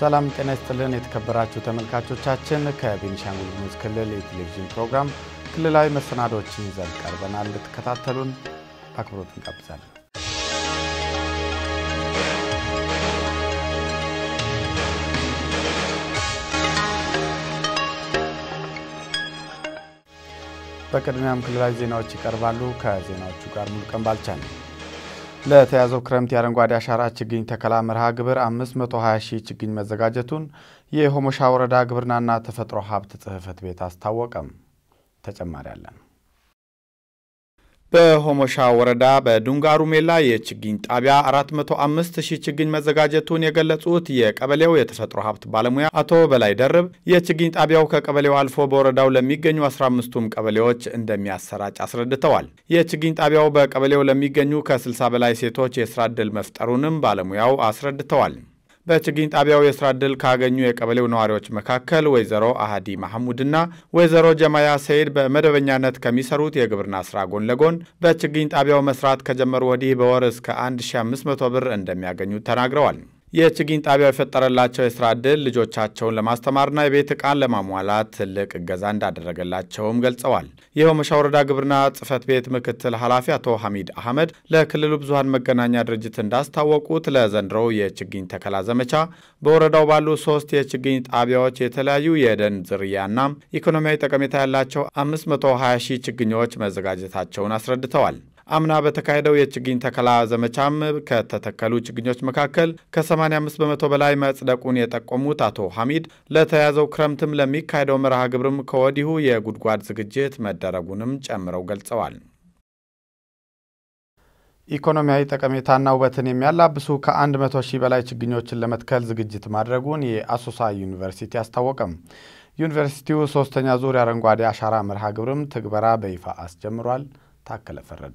ሰላም ጤና ይስጥልን የተከበራችሁ ተመልካቾቻችን፣ ከቤኒሻንጉል ጉሙዝ ክልል የቴሌቪዥን ፕሮግራም ክልላዊ መሰናዶዎችን ይዘን ቀርበናል። እንድትከታተሉን በአክብሮት እንጋብዛለን። በቅድሚያም ክልላዊ ዜናዎች ይቀርባሉ። ከዜናዎቹ ጋር ሙሉቀን ባልቻ ነው። ለተያዘው ክረምት የአረንጓዴ አሻራ ችግኝ ተከላ መርሃ ግብር 520 ሺህ ችግኝ መዘጋጀቱን የሆሞሻ ወረዳ ግብርናና ተፈጥሮ ሀብት ጽሕፈት ቤት አስታወቀም። ተጨማሪ አለን። በሆሞሻ ወረዳ በዱንጋሩ ሜላ የችግኝ ጣቢያ 405 ሺህ ችግኝ መዘጋጀቱን የገለጹት የቀበሌው የተፈጥሮ ሀብት ባለሙያ አቶ በላይ ደርብ የችግኝ ጣቢያው ከቀበሌው አልፎ በወረዳው ለሚገኙ 15ቱም ቀበሌዎች እንደሚያሰራጭ አስረድተዋል። የችግኝ ጣቢያው በቀበሌው ለሚገኙ ከ60 በላይ ሴቶች የስራ ዕድል መፍጠሩንም ባለሙያው አስረድተዋል። በችግኝ ጣቢያው የስራ ዕድል ካገኙ የቀበሌው ነዋሪዎች መካከል ወይዘሮ አህዲ ማሐሙድና ወይዘሮ ጀማያ ሰይድ በመደበኛነት ከሚሰሩት የግብርና ስራ ጎን ለጎን በችግኝ ጣቢያው መስራት ከጀመሩ ወዲህ በወር እስከ 1500 ብር እንደሚያገኙ ተናግረዋል። የችግኝ ጣቢያው የፈጠረላቸው የስራ ዕድል ልጆቻቸውን ለማስተማርና የቤት ዕቃን ለማሟላት ትልቅ እገዛ እንዳደረገላቸውም ገልጸዋል። የሆሞሻ ወረዳ ግብርና ጽሕፈት ቤት ምክትል ኃላፊ አቶ ሐሚድ አህመድ ለክልሉ ብዙሃን መገናኛ ድርጅት እንዳስታወቁት ለዘንድሮው የችግኝ ተከላ ዘመቻ በወረዳው ባሉ ሶስት የችግኝ ጣቢያዎች የተለያዩ የደን ዝርያና ኢኮኖሚያዊ ጠቀሜታ ያላቸው 520 ሺህ ችግኞች መዘጋጀታቸውን አስረድተዋል። አምና በተካሄደው የችግኝ ተከላ ዘመቻም ከተተከሉ ችግኞች መካከል ከ85 በመቶ በላይ መጽደቁን የጠቆሙት አቶ ሐሚድ ለተያዘው ክረምትም ለሚካሄደው መርሃ ግብርም ከወዲሁ የጉድጓድ ዝግጅት መደረጉንም ጨምረው ገልጸዋል። ኢኮኖሚያዊ ጠቀሜታና ውበትን የሚያላብሱ ከ100 ሺህ በላይ ችግኞችን ለመትከል ዝግጅት ማድረጉን የአሶሳ ዩኒቨርሲቲ አስታወቀም። ዩኒቨርሲቲው ሶስተኛ ዙር የአረንጓዴ አሻራ መርሃ ግብርም ትግበራ በይፋ አስጀምሯል። ታከለ ፈረደ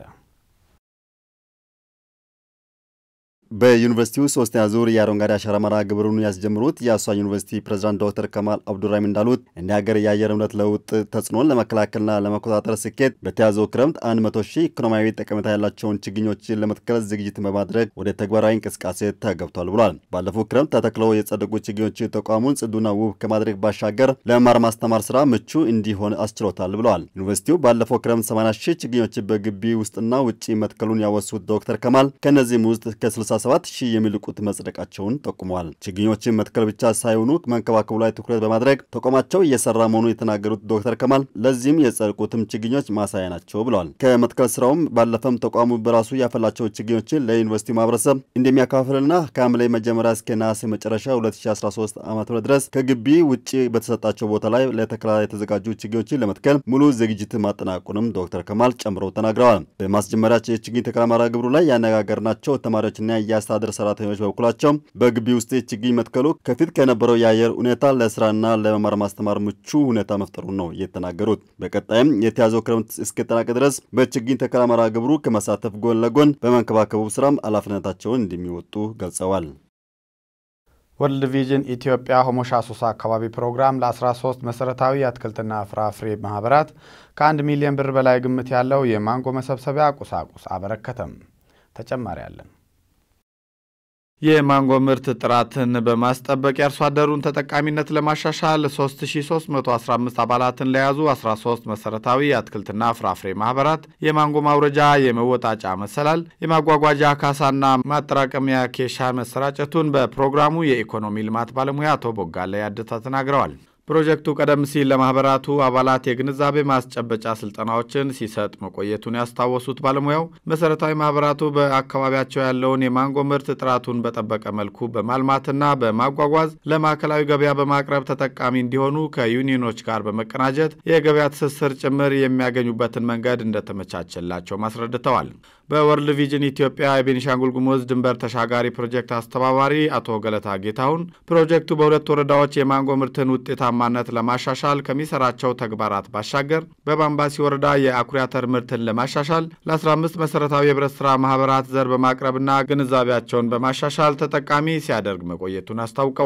በዩኒቨርሲቲው ሶስተኛ ዙር የአረንጓዴ አሻራ መርሃ ግብሩን ያስጀምሩት የአሶሳ ዩኒቨርሲቲ ፕሬዚዳንት ዶክተር ከማል አብዱራሂም እንዳሉት እንደ ሀገር የአየር ንብረት ለውጥ ተጽዕኖን ለመከላከልና ለመቆጣጠር ስኬት በተያዘው ክረምት 100 ሺህ ኢኮኖሚያዊ ጠቀሜታ ያላቸውን ችግኞችን ለመትከል ዝግጅት በማድረግ ወደ ተግባራዊ እንቅስቃሴ ተገብቷል ብሏል። ባለፈው ክረምት ተተክለው የጸደቁ ችግኞች ተቋሙን ጽዱና ውብ ከማድረግ ባሻገር ለመማር ማስተማር ስራ ምቹ እንዲሆን አስችሎታል ብለዋል። ዩኒቨርሲቲው ባለፈው ክረምት 80 ሺህ ችግኞች በግቢ ውስጥና ውጭ መትከሉን ያወሱት ዶክተር ከማል ከእነዚህም ውስጥ ከ60 ሰባት ሺህ የሚልቁት መጽደቃቸውን ጠቁመዋል። ችግኞችን መትከል ብቻ ሳይሆኑ መንከባከቡ ላይ ትኩረት በማድረግ ተቋማቸው እየሰራ መሆኑን የተናገሩት ዶክተር ከማል ለዚህም የጸደቁትም ችግኞች ማሳያ ናቸው ብለዋል። ከመትከል ስራውም ባለፈም ተቋሙ በራሱ ያፈላቸው ችግኞችን ለዩኒቨርሲቲ ማህበረሰብ እንደሚያካፍልና ከሐምሌ መጀመሪያ እስከ ነሐሴ መጨረሻ 2013 ዓ ም ድረስ ከግቢ ውጭ በተሰጣቸው ቦታ ላይ ለተከላ የተዘጋጁ ችግኞችን ለመትከል ሙሉ ዝግጅት ማጠናቁንም ዶክተር ከማል ጨምረው ተናግረዋል። በማስጀመሪያቸው የችግኝ ተከላ መርሃ ግብሩ ላይ ያነጋገርናቸው ተማሪዎችና የአስተዳደር ሰራተኞች በበኩላቸው በግቢ ውስጥ ችግኝ መትከሉ ከፊት ከነበረው የአየር ሁኔታ ለስራና ለመማር ማስተማር ምቹ ሁኔታ መፍጠሩን ነው የተናገሩት። በቀጣይም የተያዘው ክረምት እስኪጠናቀቅ ድረስ በችግኝ ተከላ መርሃ ግብሩ ከመሳተፍ ጎን ለጎን በመንከባከቡ ስራም ኃላፊነታቸውን እንደሚወጡ ገልጸዋል። ወርልድ ቪዥን ኢትዮጵያ ሆሞሻ አሶሳ አካባቢ ፕሮግራም ለ13 መሰረታዊ የአትክልትና ፍራፍሬ ማህበራት ከአንድ ሚሊዮን ብር በላይ ግምት ያለው የማንጎ መሰብሰቢያ ቁሳቁስ አበረከተም። ተጨማሪ አለን። የማንጎ ምርት ጥራትን በማስጠበቅ የአርሶ አደሩን ተጠቃሚነት ለማሻሻል 3315 አባላትን ለያዙ 13 መሰረታዊ የአትክልትና ፍራፍሬ ማህበራት የማንጎ ማውረጃ፣ የመወጣጫ መሰላል፣ የማጓጓዣ ካሳና ማጠራቀሚያ ኬሻ መሰራጨቱን በፕሮግራሙ የኢኮኖሚ ልማት ባለሙያ አቶ ቦጋለ ያደታ ተናግረዋል። ፕሮጀክቱ ቀደም ሲል ለማህበራቱ አባላት የግንዛቤ ማስጨበጫ ስልጠናዎችን ሲሰጥ መቆየቱን ያስታወሱት ባለሙያው መሰረታዊ ማህበራቱ በአካባቢያቸው ያለውን የማንጎ ምርት ጥራቱን በጠበቀ መልኩ በማልማትና በማጓጓዝ ለማዕከላዊ ገበያ በማቅረብ ተጠቃሚ እንዲሆኑ ከዩኒዮኖች ጋር በመቀናጀት የገበያ ትስስር ጭምር የሚያገኙበትን መንገድ እንደተመቻቸላቸው አስረድተዋል። በወርልድ ቪዥን ኢትዮጵያ የቤኒሻንጉል ጉሙዝ ድንበር ተሻጋሪ ፕሮጀክት አስተባባሪ አቶ ገለታ ጌታሁን ፕሮጀክቱ በሁለት ወረዳዎች የማንጎ ምርትን ውጤታማነት ለማሻሻል ከሚሰራቸው ተግባራት ባሻገር በባምባሲ ወረዳ የአኩሪ አተር ምርትን ለማሻሻል ለ15 መሰረታዊ የህብረት ሥራ ማህበራት ዘር በማቅረብና ግንዛቤያቸውን በማሻሻል ተጠቃሚ ሲያደርግ መቆየቱን አስታውቀዋል።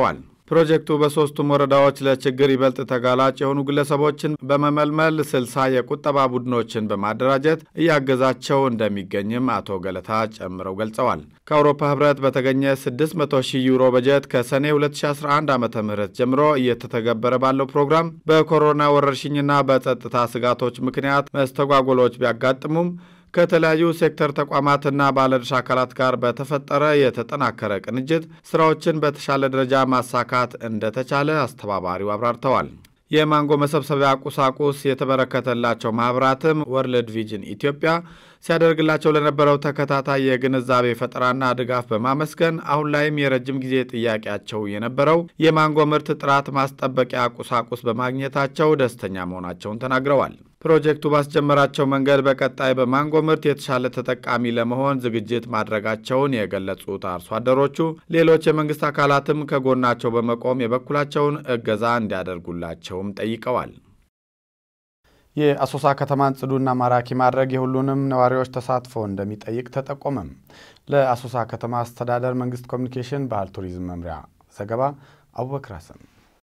ፕሮጀክቱ በሶስቱም ወረዳዎች ለችግር ይበልጥ ተጋላጭ የሆኑ ግለሰቦችን በመመልመል ስልሳ የቁጠባ ቡድኖችን በማደራጀት እያገዛቸው እንደሚገኝም አቶ ገለታ ጨምረው ገልጸዋል። ከአውሮፓ ህብረት በተገኘ 600 ሺህ ዩሮ በጀት ከሰኔ 2011 ዓ ም ጀምሮ እየተተገበረ ባለው ፕሮግራም በኮሮና ወረርሽኝና በጸጥታ ስጋቶች ምክንያት መስተጓጎሎች ቢያጋጥሙም ከተለያዩ ሴክተር ተቋማትና ባለድርሻ አካላት ጋር በተፈጠረ የተጠናከረ ቅንጅት ስራዎችን በተሻለ ደረጃ ማሳካት እንደተቻለ አስተባባሪው አብራርተዋል። የማንጎ መሰብሰቢያ ቁሳቁስ የተበረከተላቸው ማኅበራትም ወርልድ ቪዥን ኢትዮጵያ ሲያደርግላቸው ለነበረው ተከታታይ የግንዛቤ ፈጠራና ድጋፍ በማመስገን አሁን ላይም የረጅም ጊዜ ጥያቄያቸው የነበረው የማንጎ ምርት ጥራት ማስጠበቂያ ቁሳቁስ በማግኘታቸው ደስተኛ መሆናቸውን ተናግረዋል። ፕሮጀክቱ ባስጀመራቸው መንገድ በቀጣይ በማንጎ ምርት የተሻለ ተጠቃሚ ለመሆን ዝግጅት ማድረጋቸውን የገለጹት አርሶ አደሮቹ ሌሎች የመንግስት አካላትም ከጎናቸው በመቆም የበኩላቸውን እገዛ እንዲያደርጉላቸውም ጠይቀዋል። የአሶሳ ከተማን ጽዱና ማራኪ ማድረግ የሁሉንም ነዋሪዎች ተሳትፎ እንደሚጠይቅ ተጠቆመም። ለአሶሳ ከተማ አስተዳደር መንግስት ኮሚኒኬሽን ባህል ቱሪዝም መምሪያ ዘገባ አቡበክር ሀሰን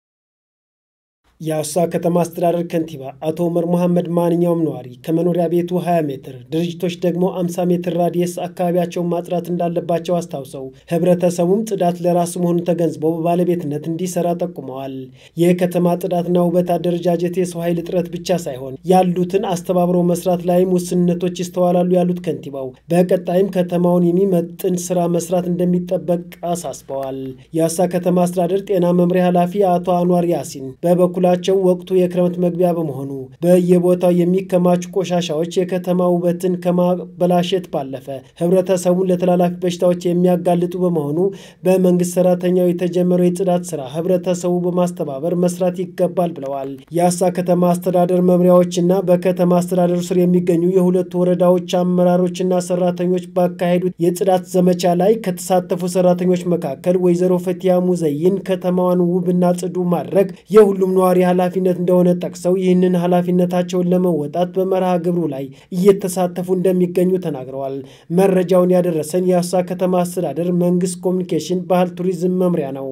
የአሶሳ ከተማ አስተዳደር ከንቲባ አቶ ኡመር መሐመድ ማንኛውም ነዋሪ ከመኖሪያ ቤቱ 20 ሜትር ድርጅቶች ደግሞ 50 ሜትር ራዲየስ አካባቢያቸውን ማጽዳት እንዳለባቸው አስታውሰው ህብረተሰቡም ጽዳት ለራሱ መሆኑን ተገንዝበው በባለቤትነት እንዲሰራ ጠቁመዋል። የከተማ ጽዳትና ውበት አደረጃጀት የሰው ኃይል እጥረት ብቻ ሳይሆን ያሉትን አስተባብሮ መስራት ላይም ውስንነቶች ይስተዋላሉ ያሉት ከንቲባው በቀጣይም ከተማውን የሚመጥን ስራ መስራት እንደሚጠበቅ አሳስበዋል። የአሶሳ ከተማ አስተዳደር ጤና መምሪያ ኃላፊ አቶ አንዋር ያሲን በበኩል ቸው ወቅቱ የክረምት መግቢያ በመሆኑ በየቦታው የሚከማቹ ቆሻሻዎች የከተማ ውበትን ከማበላሸት ባለፈ ህብረተሰቡን ለተላላፊ በሽታዎች የሚያጋልጡ በመሆኑ በመንግስት ሰራተኛው የተጀመረው የጽዳት ስራ ህብረተሰቡ በማስተባበር መስራት ይገባል ብለዋል። የአሶሳ ከተማ አስተዳደር መምሪያዎችና በከተማ አስተዳደሩ ስር የሚገኙ የሁለቱ ወረዳዎች አመራሮችና ሰራተኞች ባካሄዱት የጽዳት ዘመቻ ላይ ከተሳተፉ ሰራተኞች መካከል ወይዘሮ ፈቲያ ሙዘይን ከተማዋን ውብና ጽዱ ማድረግ የሁሉም ነዋሪ ኃላፊነት እንደሆነ ጠቅሰው ይህንን ኃላፊነታቸውን ለመወጣት በመርሃ ግብሩ ላይ እየተሳተፉ እንደሚገኙ ተናግረዋል። መረጃውን ያደረሰን የአሶሳ ከተማ አስተዳደር መንግስት ኮሚኒኬሽን ባህል ቱሪዝም መምሪያ ነው።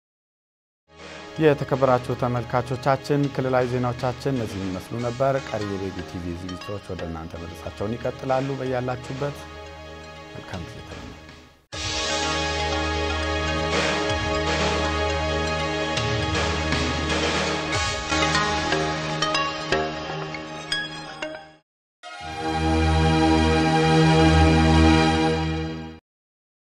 የተከበራችሁ ተመልካቾቻችን ክልላዊ ዜናዎቻችን እነዚህ የሚመስሉ ነበር። ቀሪ የቤቢ ቲቪ ዝግጅቶች ወደ እናንተ መድረሳቸውን ይቀጥላሉ። በያላችሁበት መልካም ጊዜ